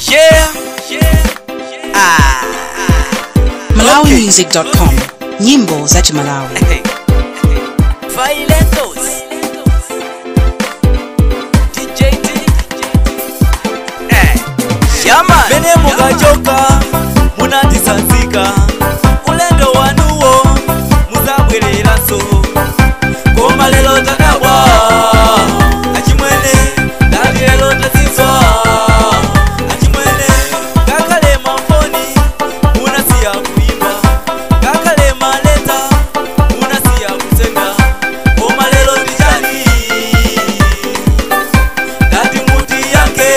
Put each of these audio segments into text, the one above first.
Yeah. Ah. malawimusic.com nyimbo za chimalawi Violentos. DJ T. Eh. Shama. Mene mukachoka munatisanzika ulendo wanuwo muzabwereraso koma lero tadabwa achimwene dati lero tazizwa achimwene ngakhale mafoni munasiya kuimba ngakhale maleta munasiya kusenga koma lero ndichani dati muti yake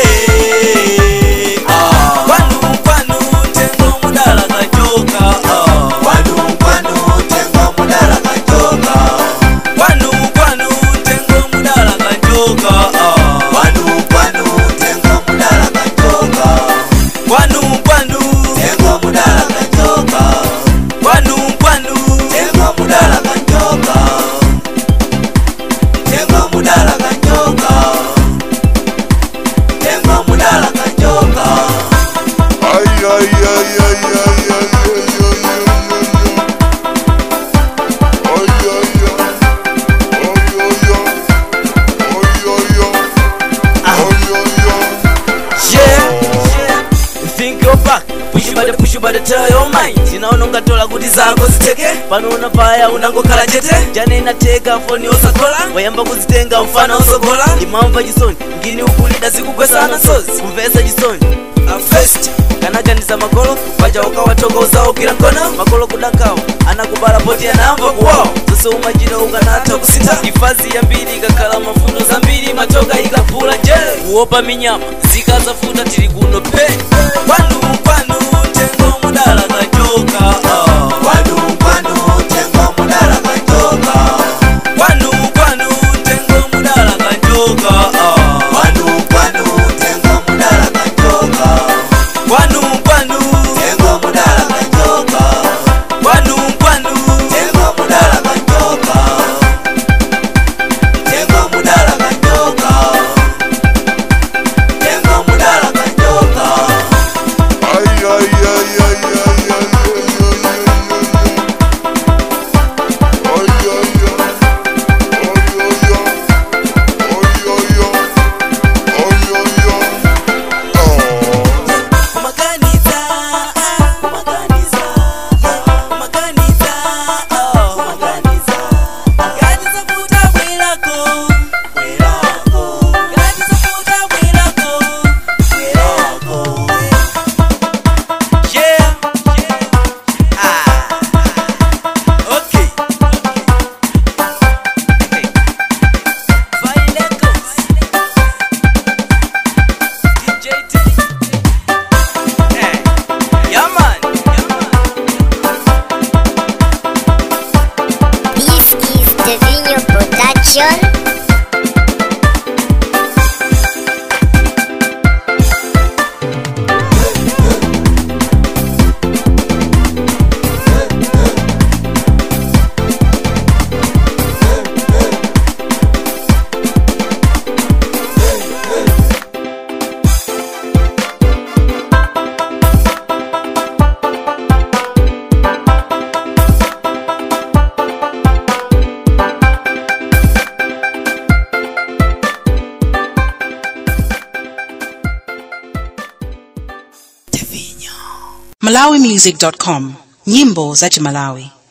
Ah. kwanu kwanu tengo mudala kachoka Ah. kwanu kwanu tengo mudala kachoka kwanu kwanu tengo mudala kachoka Ah. kwanu kwanu tengo mudala kachoka kwanu kwanu tengo mudala kachoka kwanu kwanu tengo mudala kachoka tengo mudala kachoka tengo mudala kachoka Ay, ay, ay, ay, ay, ay, ay, ay, ay, ay, ay. Ay, ay, ay. Ay, ay, ay. Ay, ay, ay. Ay, ay, ay. Yeah. Think you're back. Push you by the push you by the tell your mind. Sinaona ungatola kuti zako ziteke pano unapaya unangokhala chete jana inateka foni osakola wayamba kuzitenga mfana osogola imamva chisoni ngini ukulida zikugwesana sozi kumvesa chisoni afest kanaganiza makolo paja ukawatokoza ukira mkono makolo kudakawa anakubala poti anamva kuwawo zose umachino ukanatha kusita ifazi yambiri ikakhala mafundo zambiri matoka ikapula je kuopa minyama zikazafuta tili kuno pe kwanu kwanu tengo mudala kachoka ah. kwanu kwanu tengo mudala kachoka kwanu kwanu tengo mudala kachoka ah. kwanu kwanu tengo mudala kachoka kwanu kwanu tengo mudala kachoka kwanu kwanu tengo mudala kachoka tengo mudala kachoka tengo mudala kachoka Ay, ay, ay, ay, ay, ay, ay, ay, ay, ay. Ay, ay, ay. Ay, ay, ay. Ay, ay, ay. Ay, ay, ay. Oh. kumaganiza kumaganiza kumaganiza kumaganiza ganiza futa bwelako bwelako ganiza futa bwelako bwelako yeah ah okay Violetos DJ T Eh, yeah man This is the Vino Production. malawimusic.com nyimbo za chimalawi